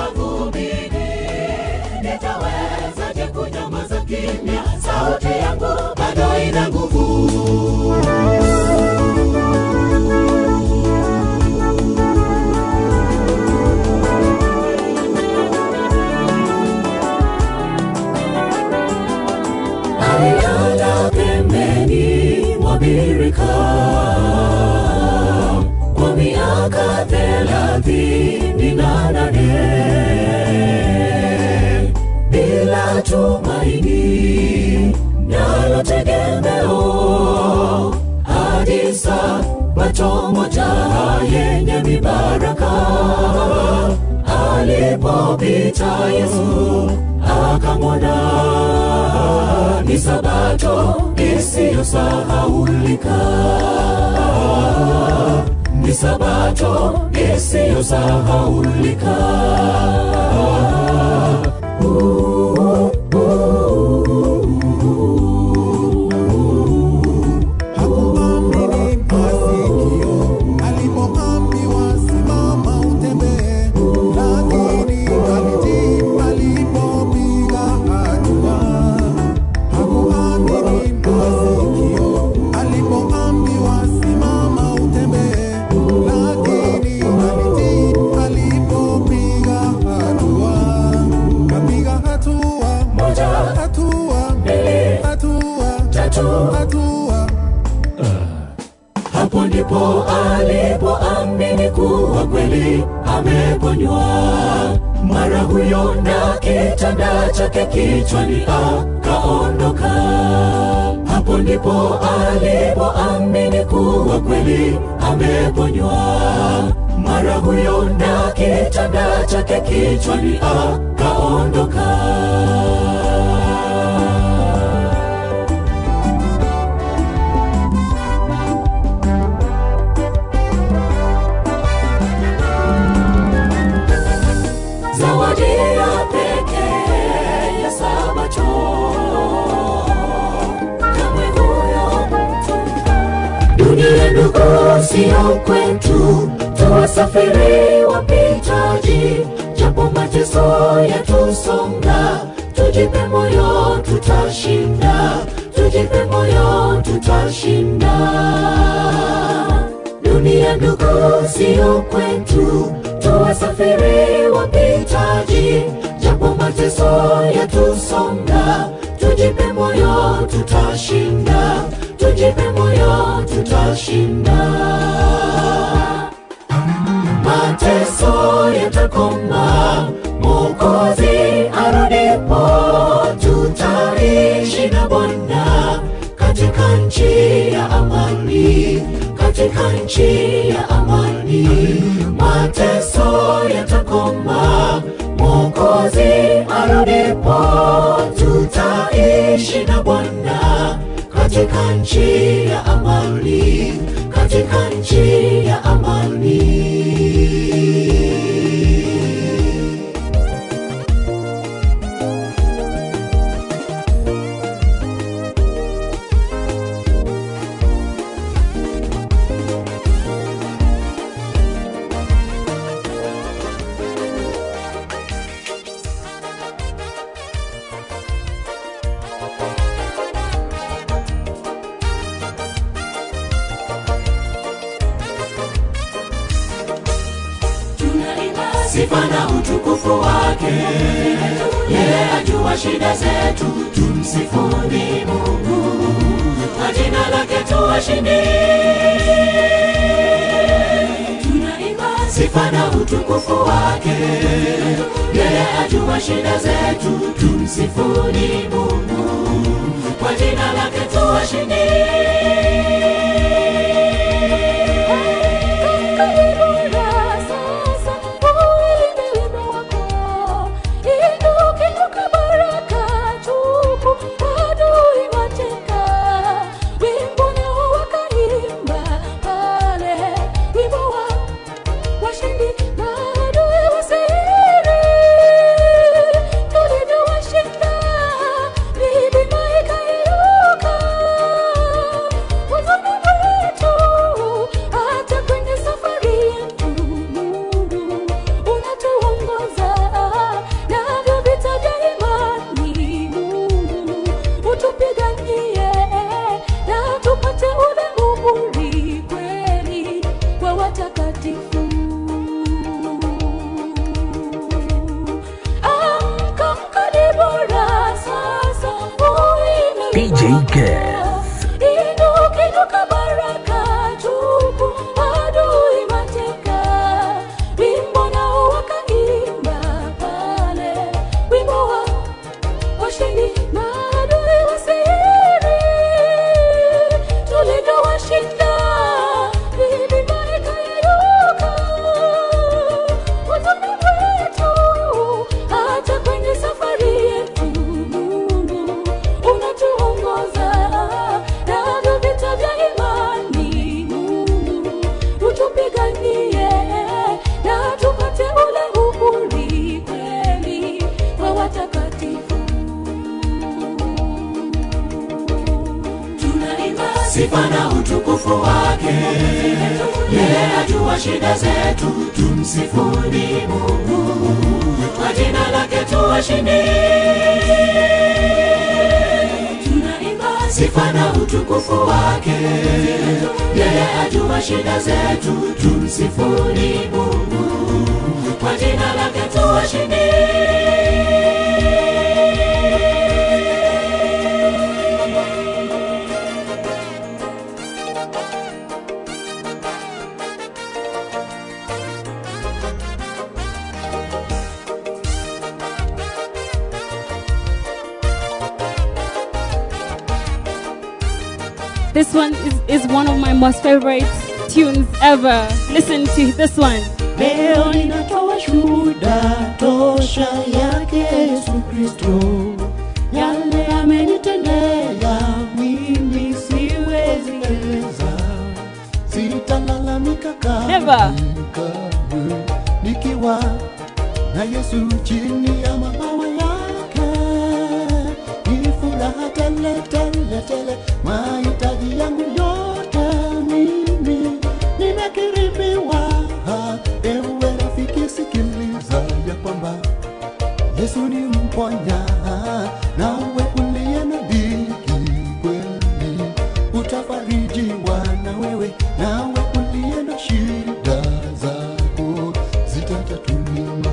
mavumbini nitawezaje kunyamaza kimya sauti yangu bado imetabirika kwa miaka thelathini na nane bila tumaini nalo tegemeo hadi sabato moja yenye mibaraka alipopita Yesu akamwona ni sabato isiyosahaulika ni sabato isiyosahaulika Hakuamini masikio alipoambiwa simama utembee, lakini alitii alipopiga hatua. Hakuamini masikio alipoambiwa simama utembee, lakini alitii alipopiga hatua. Kapiga hatua moja hatua mbili hatua tatu hatua hapo ndipo alipoamini kuwa kweli ameponywa mara huyo na kitanda chake kichwani akaondoka hapo ndipo alipoamini kuwa kweli ameponywa mara huyo na kitanda chake kichwani akaondoka zawadi ya pekee ya sabato kamwe huyo mtu dunia ndugu sio kwetu tuwasafiri wapitaji japo mateso yatusonga tujipe moyo tutashinda tujipe moyo tutashinda dunia ndugu sio kwetu tuwasafiri wapitaji japo mateso yatusonga tujipe moyo tutashinda tujipe moyo tutashinda mateso yatakoma mokozi arudipo tutaishi na bwana katika nchi ya amani katika nchi ya amani mateso yatakoma mokozi arudipo tutaishi na bwana katika nchi ya amani katika nchi ya amani sifa na utukufu wake yeye ajua shida zetu tumsifuni mungu kwa jina lake tuwashindi sifa na utukufu wake yeye ajua shida zetu tumsifuni mungu kwa jina lake tuwashindi sifa na utukufu wake yeye ajua shida zetu tumsifuni mungu kwa jina lake tuwashindi tunaimba sifa na utukufu wake yeye ajua shida zetu tumsifuni mungu kwa jina lake tuwashindi This one is, is one of my most favorite tunes ever. Listen to this one. Leo ninatoa shuhuda tosha yake Yesu Kristo, yale amenitendea mimi siwezi eleza, sitalalamika Never. kamwe nikiwa na Yesu chini ya mabawa yake, ni furaha tele tele tele, mahitaji yangu yote mimi nimekirimiwa. Ewe rafiki, sikiliza ya kwamba Yesu ni mponya, nawe uliye na dhiki kweli utafarijiwa na wewe, nawe uliye na shida zako zitatatuliwa.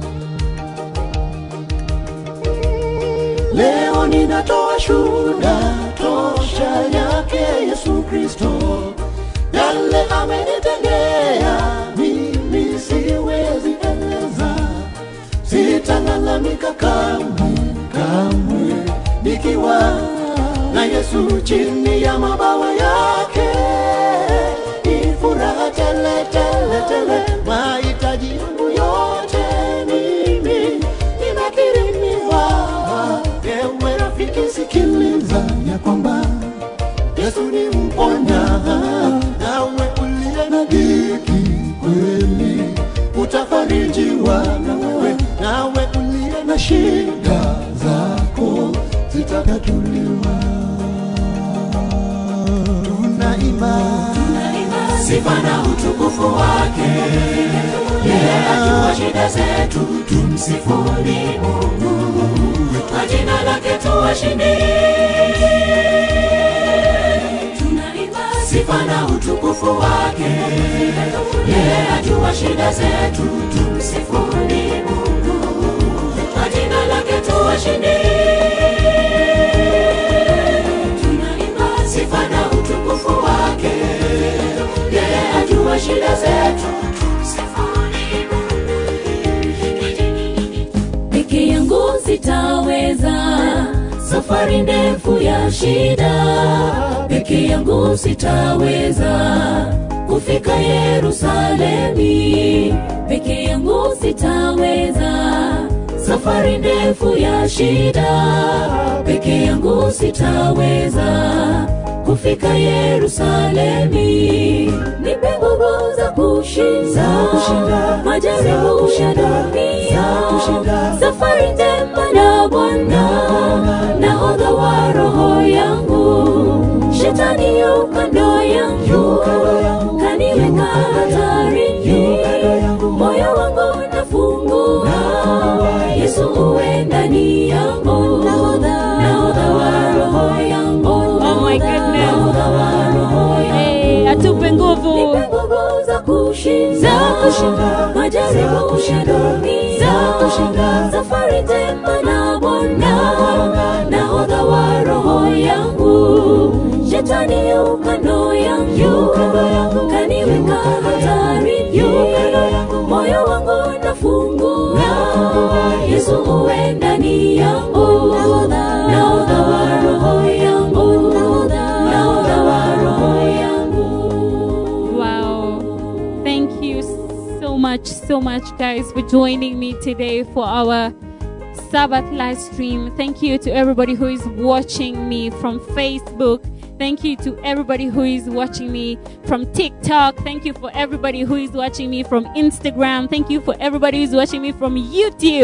Leo ninatoa shuhuda tosha yake Yesu Kristo, yale amenitendea mimi siwezi eleza, sitalalamika kamwe kamwe, nikiwa na Yesu chini ya mabawa yake, ni furaha tele tele tele, mahitaji yangu yote mimi nimekirimiwa. Ewe rafiki, sikiliza ya kwamba Yesu ni mponya, nawe uliye na dhiki kweli utafarijiwa na wewe, nawe uliye na shida zako zitatatuliwa. Tunaimba sifa na utukufu wake yeye ajua shida zetu tumsifuni mungu kwa jina lake tuwashindi tunaimba sifa na utukufu wake yeye ajua shida zetu tumsifuni mungu kwa jina lake tuwashindi tunaimba sifa na utukufu wake yeye ajua shida zetu peke yangu sitaweza safari ndefu ya shida peke yangu sitaweza kufika yerusalemi peke yangu sitaweza safari ndefu ya shida peke yangu sitaweza kufika yerusalemi nipe nguvu za kushinda majaribu ya dunia safari njema na bwana nahodha wa roho yangu shetani yu kando yangu kaniweka hatarini moyo wangu nafungua yesu uwe ndani yangu nahodha wa roho yangu Oh my goodness. nahodha wa roho yangu Hey, atupe nguvu. Nipe nguvu za kushinda majaribu ya dunia safari njema na bwana nahodha wa roho yangu shetani yu kando yangu kaniweka hatarini moyo wangu nafungua yesu uwe ndani yangu nahodha wa roho yangu nahodha wa roho yangu Wow. Thank you so much, so much, guys, for joining me today for our Sabbath live stream. Thank you to everybody who is watching me from Facebook. Thank you to everybody who is watching me from TikTok. Thank you for everybody who is watching me from Instagram. Thank you for everybody who's watching me from YouTube.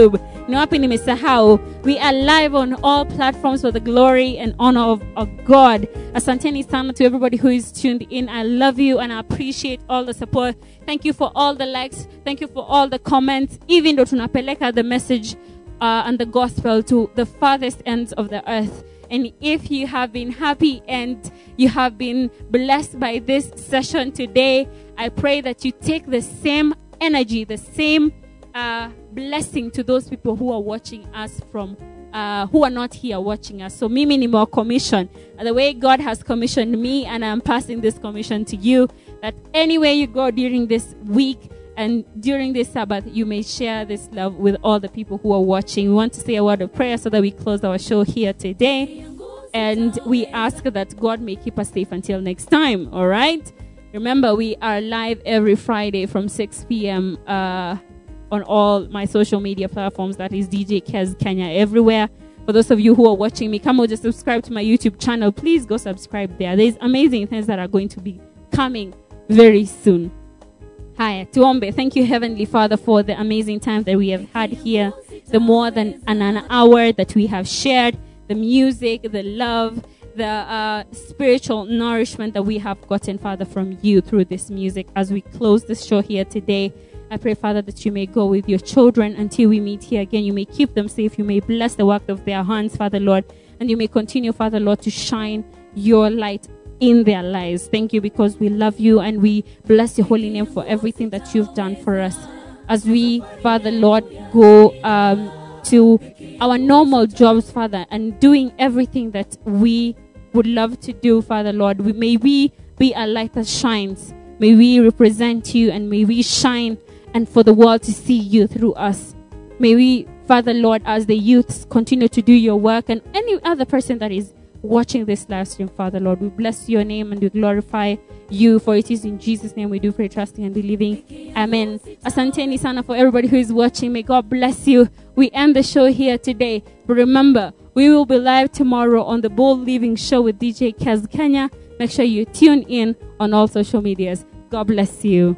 ni wapi nimesahau we are live on all platforms for the glory and honor of, of god asanteni sana to everybody who is tuned in i love you and i appreciate all the support thank you for all the likes thank you for all the comments even though tunapeleka the message uh, and the gospel to the farthest ends of the earth and if you have been happy and you have been blessed by this session today, I pray that you take the same energy, the same uh, blessing to those people who are watching us from. Uh, who are not here watching us. So mimi nimewa commission. The way God has commissioned me and I'm passing this commission to you that anywhere you go during this week and during this Sabbath, you may share this love with all the people who are watching. We want to say a word of prayer so that we close our show here today. And we ask that God may keep us safe until next time. All right? Remember, we are live every Friday from 6 p.m. Uh, on all my social media platforms. That is DJ Kez Kenya everywhere. For those of you who are watching me, come on, just subscribe to my YouTube channel. Please go subscribe there. There's amazing things that are going to be coming very soon. Haya, tuombe. Thank you, Heavenly Father, for the amazing time that we have had here, the more than an, an hour that we have shared, the music, the love, the uh, spiritual nourishment that we have gotten, Father, from you through this music. As we close this show here today, I pray, Father, that you may go with your children until we meet here again. You may keep them safe. You may bless the work of their hands, Father, Lord, and you may continue, Father, Lord, to shine your light in their lives. Thank you because we love you and we bless your holy name for everything that you've done for us. As we, Father Lord, go um, to our normal jobs, Father, and doing everything that we would love to do, Father Lord, we, may we be a light that shines. May we represent you and may we shine and for the world to see you through us. May we, Father Lord, as the youths continue to do your work and any other person that is watching this live stream, Father Lord. We bless your name and we glorify you, for it is in Jesus' name we do pray, trusting and believing. Amen. Asanteni sana for everybody who is watching. May God bless you. We end the show here today. But remember, we will be live tomorrow on the Bold Living Show with DJ Kaz Kenya. Make sure you tune in on all social medias. God bless you.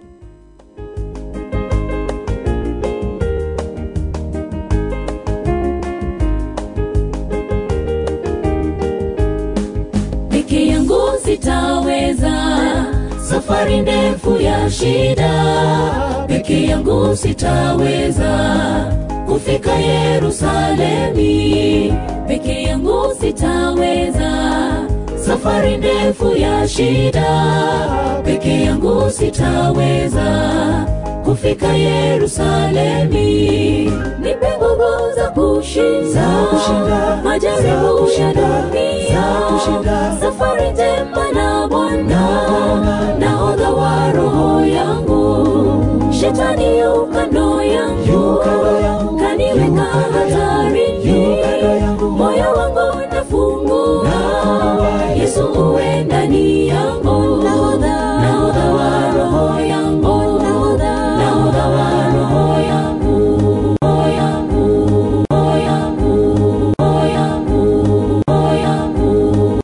peke yangu sitaweza safari ndefu ya shida peke yangu sitaweza kufika yerusalemi peke yangu sitaweza safari ndefu ya shida peke yangu sitaweza kufika yerusalemi nipe nguvu za kushinda majaribu ya dunia safari njema na bwana nahodha wa roho yangu shetani yu kando yangu kaniweka hatarini moyo wangu nafungua yesu uwe ndani ya